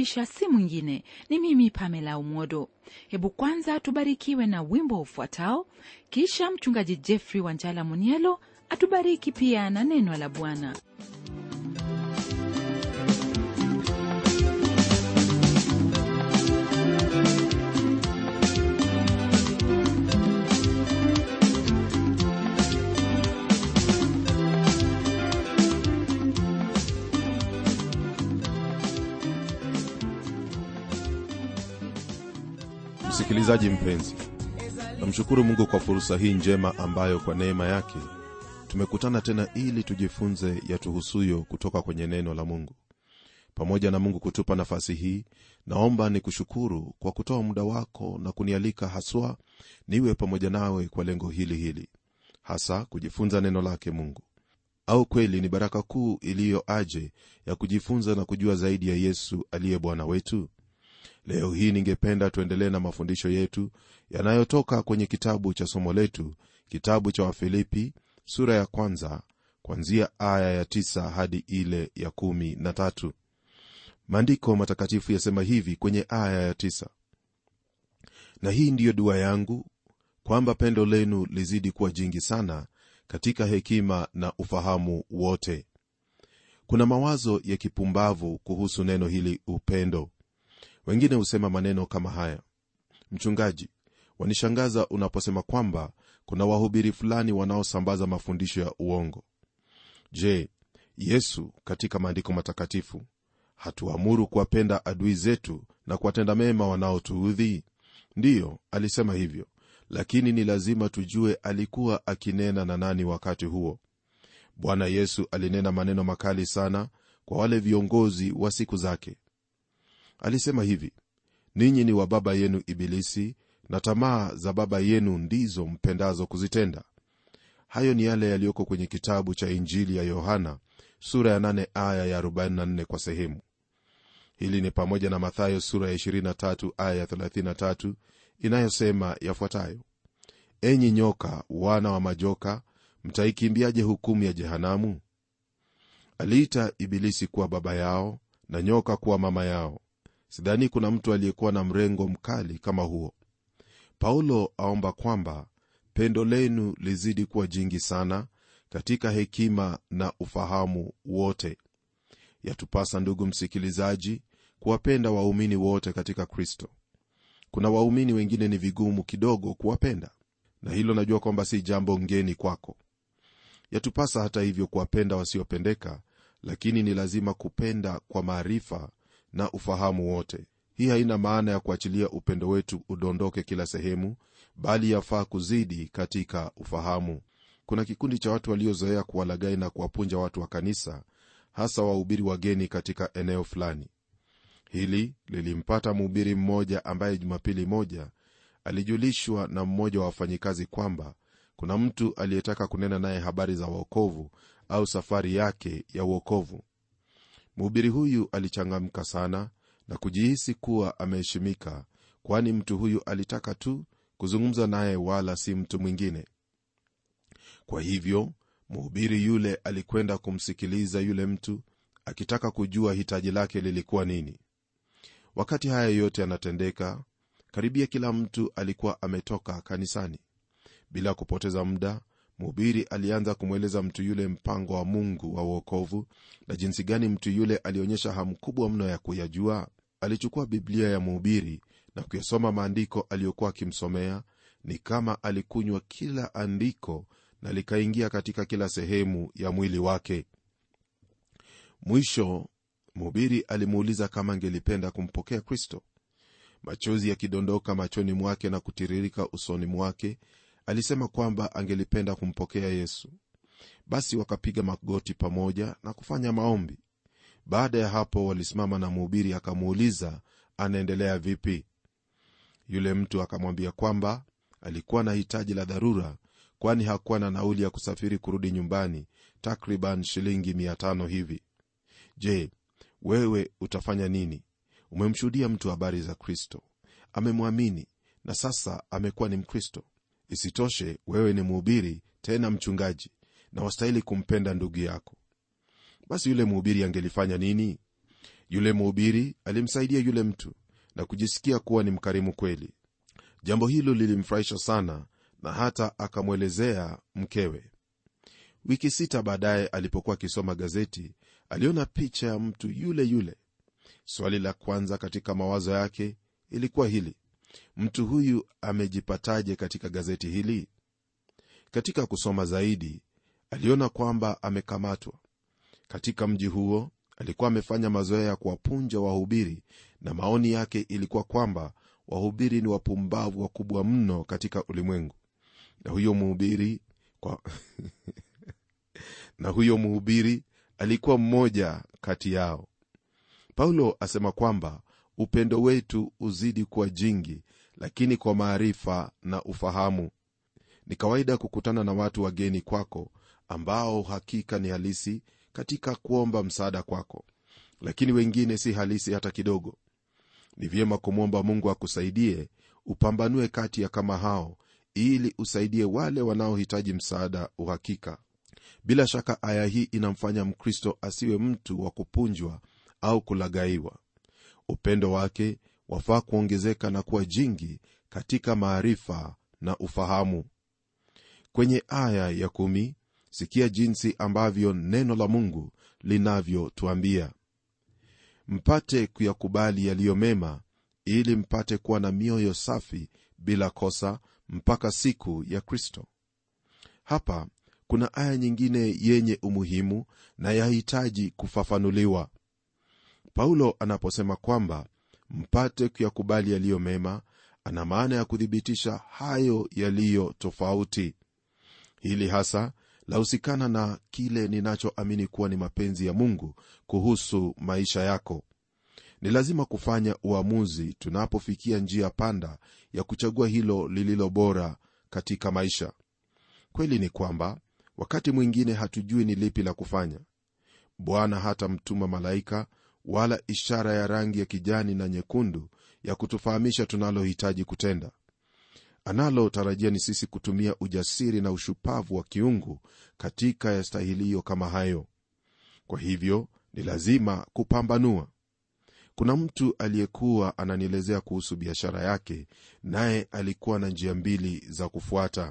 ninayewakaribisha si mwingine ni mimi Pamela Umodo. Hebu kwanza tubarikiwe na wimbo ufuatao, kisha mchungaji Jeffrey Wanjala Munielo atubariki pia na neno la Bwana. Msikilizaji mpenzi, namshukuru Mungu kwa fursa hii njema ambayo kwa neema yake tumekutana tena ili tujifunze yatuhusuyo kutoka kwenye neno la Mungu. Pamoja na Mungu kutupa nafasi hii, naomba ni kushukuru kwa kutoa muda wako na kunialika haswa niwe pamoja nawe kwa lengo hili hili, hasa kujifunza neno lake Mungu. Au kweli ni baraka kuu iliyo aje ya kujifunza na kujua zaidi ya Yesu aliye Bwana wetu. Leo hii ningependa tuendelee na mafundisho yetu yanayotoka kwenye kitabu cha somo letu, kitabu cha Wafilipi sura ya kwanza kuanzia aya ya tisa hadi ile ya kumi na tatu. Maandiko matakatifu yasema hivi kwenye aya ya tisa: na hii ndiyo dua yangu, kwamba pendo lenu lizidi kuwa jingi sana katika hekima na ufahamu wote. Kuna mawazo ya kipumbavu kuhusu neno hili upendo. Wengine husema maneno kama haya: mchungaji, wanishangaza unaposema kwamba kuna wahubiri fulani wanaosambaza mafundisho ya uongo. Je, Yesu katika maandiko matakatifu hatuamuru kuwapenda adui zetu na kuwatenda mema wanaotuudhi? Ndiyo, alisema hivyo, lakini ni lazima tujue alikuwa akinena na nani wakati huo. Bwana Yesu alinena maneno makali sana kwa wale viongozi wa siku zake. Alisema hivi: ninyi ni wa baba yenu Ibilisi, na tamaa za baba yenu ndizo mpendazo kuzitenda. Hayo ni yale yaliyoko kwenye kitabu cha Injili ya Yohana sura ya 8 aya ya 44 kwa sehemu. Hili ni pamoja na Mathayo sura ya 23 aya ya 33 inayosema yafuatayo: enyi nyoka, wana wa majoka, mtaikimbiaje hukumu ya jehanamu? Aliita Ibilisi kuwa baba yao na nyoka kuwa mama yao. Sidhani kuna mtu aliyekuwa na mrengo mkali kama huo. Paulo aomba kwamba pendo lenu lizidi kuwa jingi sana katika hekima na ufahamu wote. Yatupasa ndugu msikilizaji, kuwapenda waumini wote katika Kristo. Kuna waumini wengine ni vigumu kidogo kuwapenda, na hilo najua kwamba si jambo ngeni kwako. Yatupasa hata hivyo kuwapenda wasiopendeka, lakini ni lazima kupenda kwa maarifa na ufahamu wote. Hii haina maana ya kuachilia upendo wetu udondoke kila sehemu, bali yafaa kuzidi katika ufahamu. Kuna kikundi cha watu waliozoea kuwalagai na kuwapunja watu wa kanisa, hasa wahubiri wageni katika eneo fulani. Hili lilimpata mhubiri mmoja ambaye Jumapili moja alijulishwa na mmoja wa wafanyikazi kwamba kuna mtu aliyetaka kunena naye habari za uokovu au safari yake ya uokovu. Mhubiri huyu alichangamka sana na kujihisi kuwa ameheshimika, kwani mtu huyu alitaka tu kuzungumza naye, wala si mtu mwingine. Kwa hivyo mhubiri yule alikwenda kumsikiliza yule mtu, akitaka kujua hitaji lake lilikuwa nini. Wakati haya yote yanatendeka, karibia kila mtu alikuwa ametoka kanisani. Bila kupoteza muda, mhubiri alianza kumweleza mtu yule mpango wa Mungu wa uokovu na jinsi gani mtu yule alionyesha hamu kubwa mno ya kuyajua. Alichukua Biblia ya mhubiri na kuyasoma maandiko aliyokuwa akimsomea. Ni kama alikunywa kila andiko na likaingia katika kila sehemu ya mwili wake. Mwisho mhubiri alimuuliza kama angelipenda kumpokea Kristo. Machozi yakidondoka machoni mwake na kutiririka usoni mwake, alisema kwamba angelipenda kumpokea Yesu. Basi wakapiga magoti pamoja na kufanya maombi. Baada ya hapo, walisimama na mhubiri akamuuliza anaendelea vipi. Yule mtu akamwambia kwamba alikuwa na hitaji la dharura, kwani hakuwa na nauli ya kusafiri kurudi nyumbani, takriban shilingi mia tano hivi. Je, wewe utafanya nini? Umemshuhudia mtu habari za Kristo, amemwamini na sasa amekuwa ni Mkristo. Isitoshe, wewe ni mhubiri tena mchungaji, na wastahili kumpenda ndugu yako. Basi yule mhubiri angelifanya nini? yule mhubiri alimsaidia yule mtu na kujisikia kuwa ni mkarimu kweli jambo hilo lilimfurahisha sana na hata akamwelezea mkewe wiki sita baadaye alipokuwa akisoma gazeti aliona picha ya mtu yule yule swali la kwanza katika mawazo yake ilikuwa hili mtu huyu amejipataje katika gazeti hili katika kusoma zaidi aliona kwamba amekamatwa katika mji huo alikuwa amefanya mazoea ya kuwapunja wahubiri na maoni yake ilikuwa kwamba wahubiri ni wapumbavu wakubwa mno katika ulimwengu na huyo mhubiri kwa na huyo mhubiri alikuwa mmoja kati yao paulo asema kwamba upendo wetu uzidi kuwa jingi lakini kwa maarifa na ufahamu ni kawaida kukutana na watu wageni kwako ambao hakika ni halisi katika kuomba msaada kwako lakini wengine si halisi hata kidogo ni vyema kumwomba mungu akusaidie upambanue kati ya kama hao ili usaidie wale wanaohitaji msaada uhakika bila shaka aya hii inamfanya mkristo asiwe mtu wa kupunjwa au kulagaiwa upendo wake wafaa kuongezeka na kuwa jingi katika maarifa na ufahamu kwenye aya ya kumi, sikia jinsi ambavyo neno la mungu linavyotuambia mpate kuyakubali yaliyo mema ili mpate kuwa na mioyo safi bila kosa mpaka siku ya kristo hapa kuna aya nyingine yenye umuhimu na yahitaji kufafanuliwa paulo anaposema kwamba mpate kuyakubali yaliyo mema ana maana ya kuthibitisha hayo yaliyo tofauti hili hasa lahusikana na kile ninachoamini kuwa ni mapenzi ya mungu kuhusu maisha yako ni lazima kufanya uamuzi tunapofikia njia panda ya kuchagua hilo lililo bora katika maisha kweli ni kwamba wakati mwingine hatujui ni lipi la kufanya bwana hatamtuma malaika wala ishara ya rangi ya kijani na nyekundu ya kutufahamisha tunalohitaji kutenda analotarajia ni sisi kutumia ujasiri na ushupavu wa kiungu katika yastahiliyo kama hayo kwa hivyo ni lazima kupambanua kuna mtu aliyekuwa ananielezea kuhusu biashara yake naye alikuwa na njia mbili za kufuata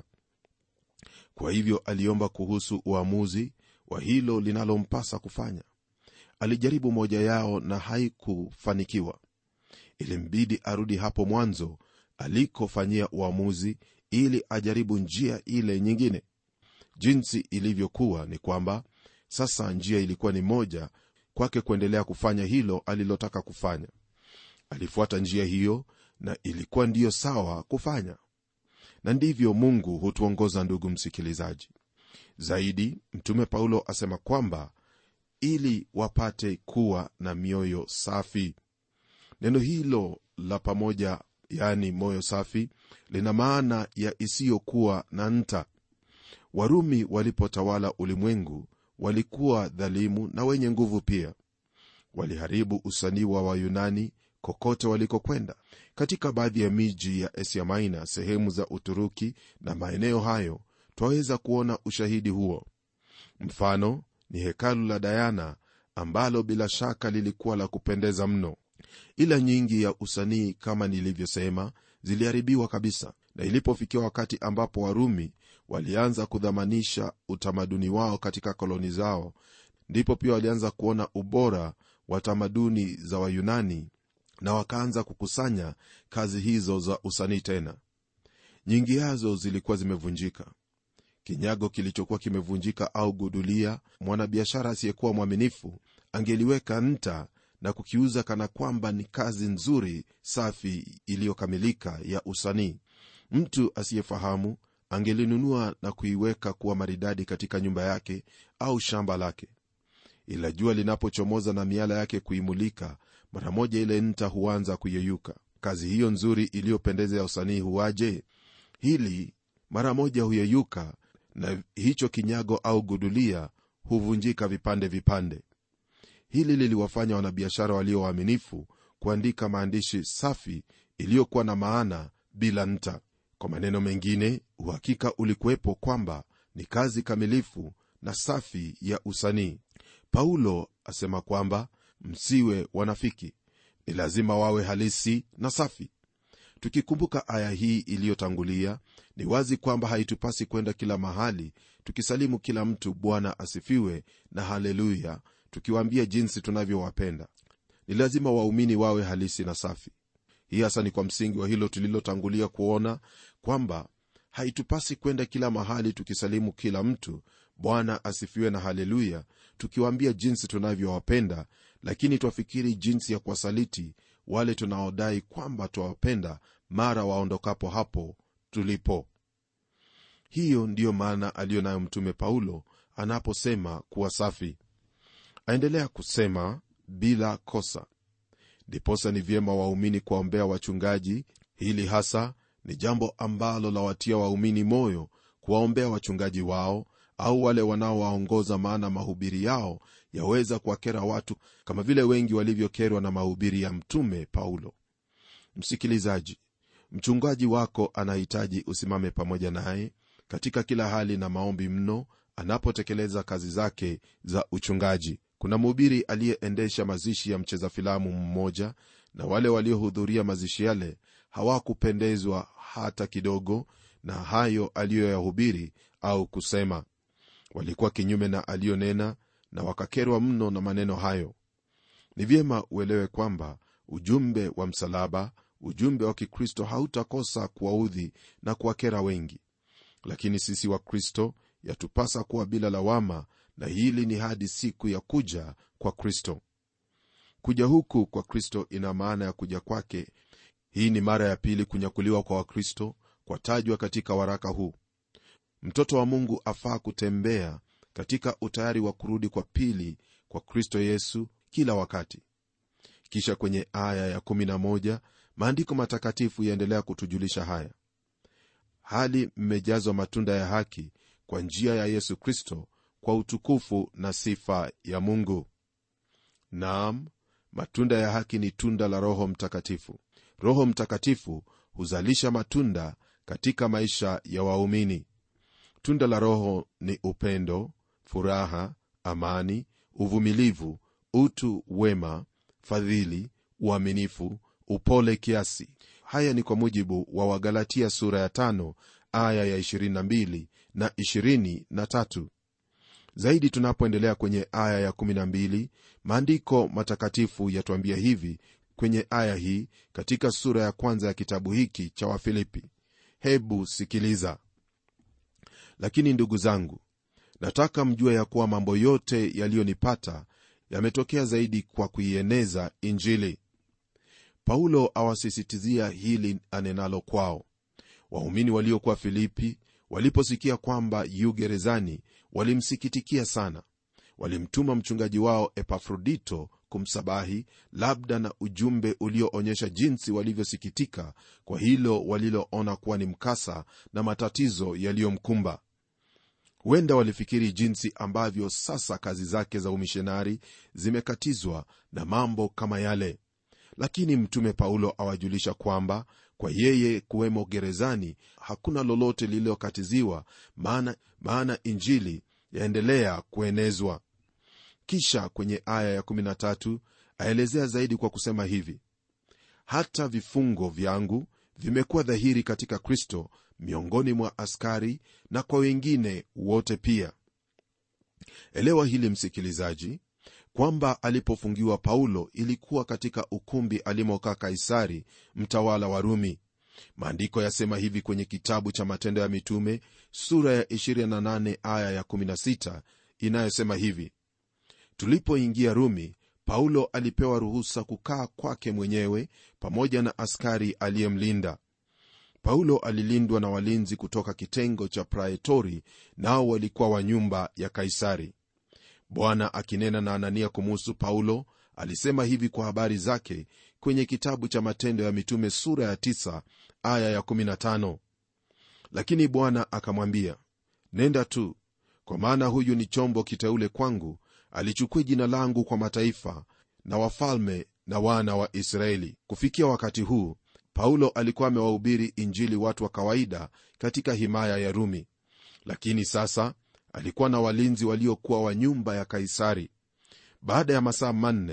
kwa hivyo aliomba kuhusu uamuzi wa hilo linalompasa kufanya alijaribu moja yao na haikufanikiwa ilimbidi arudi hapo mwanzo alikofanyia uamuzi ili ajaribu njia ile nyingine jinsi ilivyokuwa ni kwamba sasa njia ilikuwa ni moja kwake kuendelea kufanya hilo alilotaka kufanya alifuata njia hiyo na ilikuwa ndiyo sawa kufanya na ndivyo mungu hutuongoza ndugu msikilizaji zaidi mtume paulo asema kwamba ili wapate kuwa na mioyo safi neno hilo la pamoja yani moyo safi lina maana ya isiyokuwa na nta warumi walipotawala ulimwengu walikuwa dhalimu na wenye nguvu pia waliharibu usanii wa wayunani kokote walikokwenda katika baadhi ya miji ya asia maina sehemu za uturuki na maeneo hayo twaweza kuona ushahidi huo mfano ni hekalu la dayana ambalo bila shaka lilikuwa la kupendeza mno ila nyingi ya usanii kama nilivyosema ziliharibiwa kabisa na ilipofikia wakati ambapo warumi walianza kudhamanisha utamaduni wao katika koloni zao ndipo pia walianza kuona ubora wa tamaduni za wayunani na wakaanza kukusanya kazi hizo za usanii tena nyingi yazo zilikuwa zimevunjika kinyago kilichokuwa kimevunjika au gudulia mwanabiashara asiyekuwa mwaminifu angeliweka nta na kukiuza kana kwamba ni kazi nzuri safi iliyokamilika ya usanii mtu asiyefahamu angelinunua na kuiweka kuwa maridadi katika nyumba yake au shamba lake ila jua linapochomoza na miala yake kuimulika mara moja ile nta huanza kuyeyuka kazi hiyo nzuri iliyopendeza ya usanii huwaje hili mara moja huyeyuka na hicho kinyago au gudulia huvunjika vipande vipande hili liliwafanya wanabiashara walio waaminifu kuandika maandishi safi iliyokuwa na maana bila nta kwa maneno mengine uhakika ulikuwepo kwamba ni kazi kamilifu na safi ya usanii paulo asema kwamba msiwe wanafiki ni lazima wawe halisi na safi tukikumbuka aya hii iliyotangulia ni wazi kwamba haitupasi kwenda kila mahali tukisalimu kila mtu bwana asifiwe na haleluya tukiwaambia jinsi tunavyowapenda ni lazima waumini wawe halisi na safi hii hasa ni kwa msingi wa hilo tulilotangulia kuona kwamba haitupasi kwenda kila mahali tukisalimu kila mtu bwana asifiwe na haleluya tukiwaambia jinsi tunavyowapenda lakini twafikiri jinsi ya kuwasaliti wale tunaodai kwamba twawapenda mara waondokapo hapo tulipo hiyo ndiyo maana aliyo nayo mtume paulo anaposema kuwa safi aendelea kusema bila kosa ndiposa ni vyema waumini kuwaombea wachungaji hili hasa ni jambo ambalo lawatia waumini moyo kuwaombea wachungaji wao au wale wanaowaongoza maana mahubiri yao yaweza kuwakera watu kama vile wengi walivyokerwa na mahubiri ya mtume paulo msikilizaji mchungaji wako anahitaji usimame pamoja naye katika kila hali na maombi mno anapotekeleza kazi zake za uchungaji kuna mhubiri aliyeendesha mazishi ya mcheza filamu mmoja na wale waliohudhuria mazishi yale hawakupendezwa hata kidogo na hayo aliyoyahubiri au kusema walikuwa kinyume na aliyonena na wakakerwa mno na maneno hayo ni vyema uelewe kwamba ujumbe wa msalaba ujumbe wa kikristo hautakosa kuwaudhi na kuwakera wengi lakini sisi wa kristo yatupasa kuwa bila lawama na hili ni hadi siku ya kuja kwa kristo kuja huku kwa kristo ina maana ya kuja kwake hii ni mara ya pili kunyakuliwa kwa wakristo kwatajwa katika waraka huu mtoto wa mungu afaa kutembea katika utayari wa kurudi kwa pili kwa kristo yesu kila wakati kisha kwenye aya ya11 maandiko matakatifu yaendelea kutujulisha haya hali mmejazwa matunda ya haki kwa njia ya yesu kristo kwa utukufu na sifa ya mungu naam matunda ya haki ni tunda la roho mtakatifu roho mtakatifu huzalisha matunda katika maisha ya waumini tunda la roho ni upendo furaha amani uvumilivu utu wema fadhili uaminifu upole kiasi haya ni kwa mujibu wa wagalatia sura ya tano aya ya 22 na 23 zaidi tunapoendelea kwenye aya ya 12 maandiko matakatifu yatuambia hivi kwenye aya hii katika sura ya kwanza ya kitabu hiki cha wafilipi hebu sikiliza lakini ndugu zangu nataka mjue ya kuwa mambo yote yaliyonipata yametokea zaidi kwa kuieneza injili paulo awasisitizia hili anenalo kwao waumini waliokuwa filipi waliposikia kwamba yu gerezani walimsikitikia sana walimtuma mchungaji wao epafrodito kumsabahi labda na ujumbe ulioonyesha jinsi walivyosikitika kwa hilo waliloona kuwa ni mkasa na matatizo yaliyomkumba huenda walifikiri jinsi ambavyo sasa kazi zake za umishonari zimekatizwa na mambo kama yale lakini mtume paulo awajulisha kwamba kwa yeye kuwemo gerezani hakuna lolote lililokatiziwa maana, maana injili yaendelea kuenezwa kisha kwenye aya ya13 aelezea zaidi kwa kusema hivi hata vifungo vyangu vimekuwa dhahiri katika kristo miongoni mwa askari na kwa wengine wote pia elewa hili msikilizaji kwamba alipofungiwa paulo ilikuwa katika ukumbi alimokaa kaisari mtawala wa rumi maandiko yasema hivi kwenye kitabu cha matendo ya mitume sura ya 28 aya ya 16 inayosema hivi tulipoingia rumi paulo alipewa ruhusa kukaa kwake mwenyewe pamoja na askari aliyemlinda paulo alilindwa na walinzi kutoka kitengo cha praetori nao walikuwa wa nyumba ya kaisari bwana akinena na anania kumuhusu paulo alisema hivi kwa habari zake kwenye kitabu cha matendo ya mitume sura ya 9 aya ya 15 lakini bwana akamwambia nenda tu kwa maana huyu ni chombo kiteule kwangu alichukua jina langu kwa mataifa na wafalme na wana wa israeli kufikia wakati huu paulo alikuwa amewahubiri injili watu wa kawaida katika himaya ya rumi lakini sasa alikuwa na walinzi waliokuwa wa nyumba ya kaisari baada ya masaa manne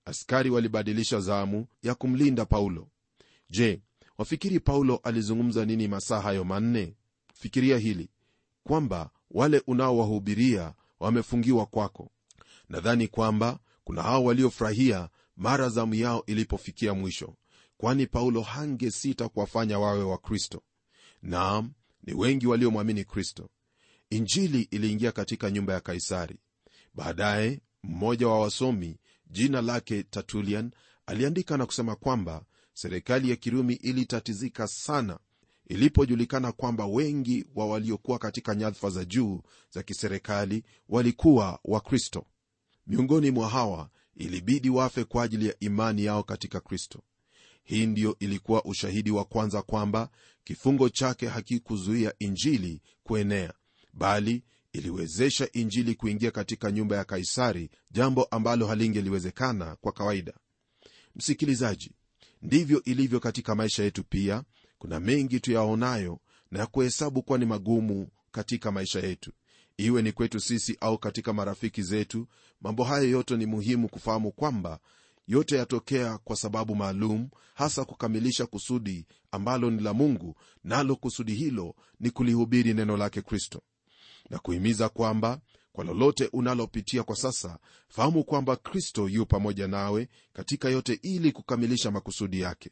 askari walibadilisha zamu ya kumlinda paulo je wafikiri paulo alizungumza nini masaa hayo manne fikiria hili kwamba wale unaowahubiria wamefungiwa kwako nadhani kwamba kuna hao waliofurahia mara zamu yao ilipofikia mwisho kwani paulo hangesita kuwafanya wawe wa kristo naam ni wengi waliomwamini kristo injili iliingia katika nyumba ya kaisari baadaye mmoja wa wasomi jina lake tatulian aliandika na kusema kwamba serikali ya kirumi ilitatizika sana ilipojulikana kwamba wengi wa waliokuwa katika nyadhifa za juu za kiserikali walikuwa wakristo miongoni mwa hawa ilibidi wafe kwa ajili ya imani yao katika kristo hii ndiyo ilikuwa ushahidi wa kwanza kwamba kifungo chake hakikuzuia injili kuenea bali iliwezesha injili kuingia katika nyumba ya kaisari jambo ambalo halingeliwezekana kwa kawaida msikilizaji ndivyo ilivyo katika maisha yetu pia kuna mengi tuyaonayo na ya kuhesabu kuwa ni magumu katika maisha yetu iwe ni kwetu sisi au katika marafiki zetu mambo hayo yote ni muhimu kufahamu kwamba yote yatokea kwa sababu maalum hasa kukamilisha kusudi ambalo ni la mungu nalo kusudi hilo ni kulihubiri neno lake kristo na kuhimiza kwamba kwa lolote unalopitia kwa sasa fahamu kwamba kristo yu pamoja nawe katika yote ili kukamilisha makusudi yake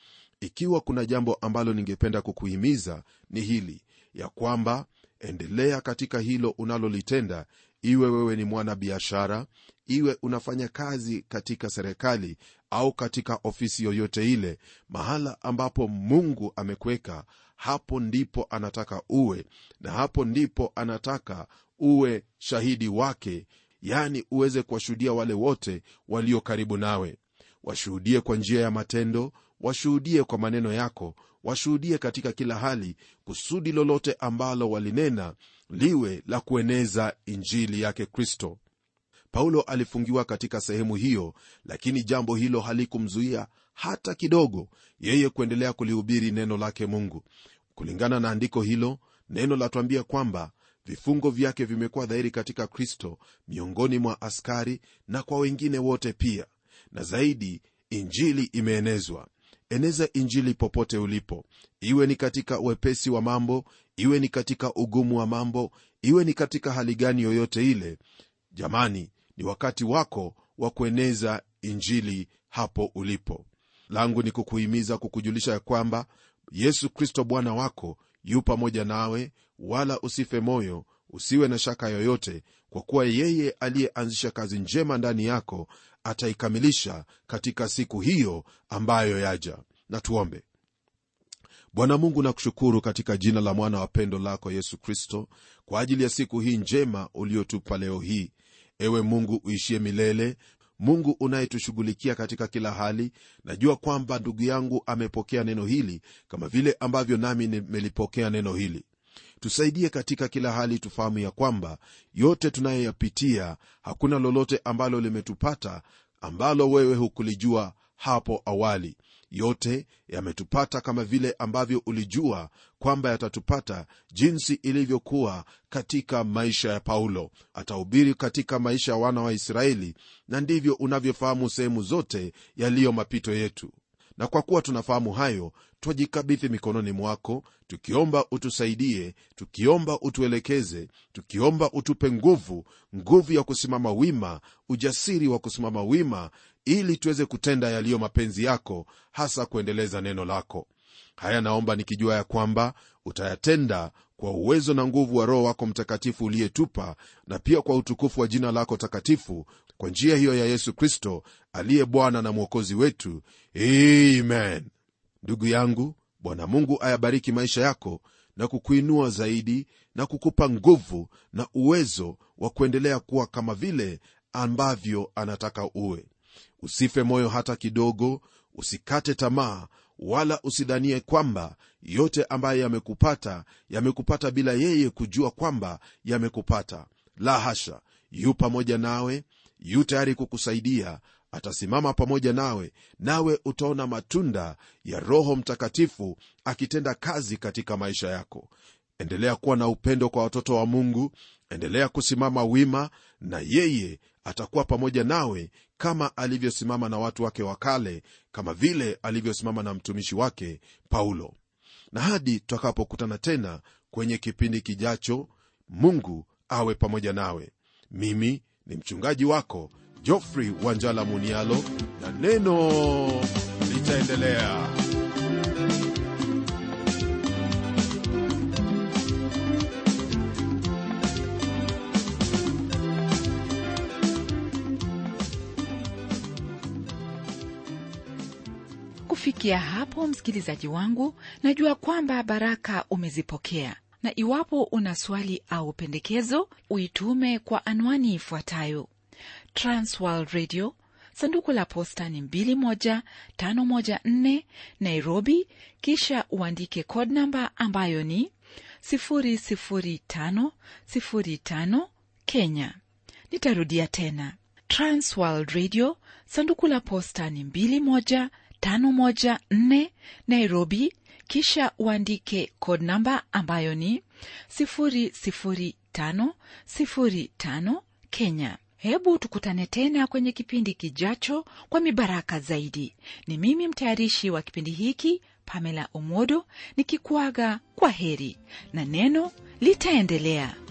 ikiwa kuna jambo ambalo ningependa kukuhimiza ni hili ya kwamba endelea katika hilo unalolitenda iwe wewe ni mwana biashara iwe unafanya kazi katika serikali au katika ofisi yoyote ile mahala ambapo mungu amekuweka hapo ndipo anataka uwe na hapo ndipo anataka uwe shahidi wake yani uweze kuwashuhudia wale wote walio karibu nawe washuhudie kwa njia ya matendo washuhudie kwa maneno yako washuhudie katika kila hali kusudi lolote ambalo walinena liwe la kueneza injili yake kristo paulo alifungiwa katika sehemu hiyo lakini jambo hilo halikumzuia hata kidogo yeye kuendelea kulihubiri neno lake mungu kulingana na andiko hilo neno latwambia kwamba vifungo vyake vimekuwa dhahiri katika kristo miongoni mwa askari na kwa wengine wote pia na zaidi injili imeenezwa eneza injili popote ulipo iwe ni katika uwepesi wa mambo iwe ni katika ugumu wa mambo iwe ni katika hali gani yoyote ile jamani ni wakati wako wa kueneza injili hapo ulipo langu ni kukuhimiza kukujulisha ya kwamba yesu kristo bwana wako yu pamoja nawe wala usife moyo usiwe na shaka yoyote kwa kuwa yeye aliyeanzisha kazi njema ndani yako ataikamilisha katika siku hiyo ambayo yaja na tuombe bwana mungu nakushukuru katika jina la mwana wa pendo lako yesu kristo kwa ajili ya siku hii njema uliotupa leo hii ewe mungu uishie milele mungu unayetushughulikia katika kila hali najua kwamba ndugu yangu amepokea neno hili kama vile ambavyo nami nimelipokea neno hili tusaidie katika kila hali tufahamu ya kwamba yote tunayoyapitia hakuna lolote ambalo limetupata ambalo wewe hukulijua hapo awali yote yametupata kama vile ambavyo ulijua kwamba yatatupata jinsi ilivyokuwa katika maisha ya paulo atahubiri katika maisha ya wana wa israeli na ndivyo unavyofahamu sehemu zote yaliyo mapito yetu na kwa kuwa tunafahamu hayo twajikabidhi mikononi mwako tukiomba utusaidie tukiomba utuelekeze tukiomba utupe nguvu nguvu ya kusimama wima ujasiri wa kusimama wima ili tuweze kutenda yaliyo mapenzi yako hasa kuendeleza neno lako haya naomba nikijua ya kwamba utayatenda kwa uwezo na nguvu wa roho wako mtakatifu uliyetupa na pia kwa utukufu wa jina lako takatifu kwa njia hiyo ya yesu kristo aliye bwana na mwokozi wetu amen ndugu yangu bwana mungu ayabariki maisha yako na kukuinua zaidi na kukupa nguvu na uwezo wa kuendelea kuwa kama vile ambavyo anataka uwe usife moyo hata kidogo usikate tamaa wala usidhanie kwamba yote ambayo yamekupata yamekupata bila yeye kujua kwamba yamekupata la hasha yu pamoja nawe yu tayari kukusaidia atasimama pamoja nawe nawe utaona matunda ya roho mtakatifu akitenda kazi katika maisha yako endelea kuwa na upendo kwa watoto wa mungu endelea kusimama wima na yeye atakuwa pamoja nawe kama alivyosimama na watu wake wa kale kama vile alivyosimama na mtumishi wake paulo na hadi tutakapokutana tena kwenye kipindi kijacho mungu awe pamoja nawe mimi ni mchungaji wako jofrey wanjala munialo na neno litaendelea kufikia hapo msikilizaji wangu najua kwamba baraka umezipokea na iwapo una swali au pendekezo uitume kwa anwani ifuatayo transworld radio sanduku la posta ni 21514 nairobi kisha uandike code namba ambayo ni 00505 kenya nitarudia tena transworld radio sanduku la posta ni 21514 nairobi kisha uandike code namba ambayo ni 00505 kenya hebu tukutane tena kwenye kipindi kijacho kwa mibaraka zaidi ni mimi mtayarishi wa kipindi hiki pamela omodo nikikuaga kwa heri na neno litaendelea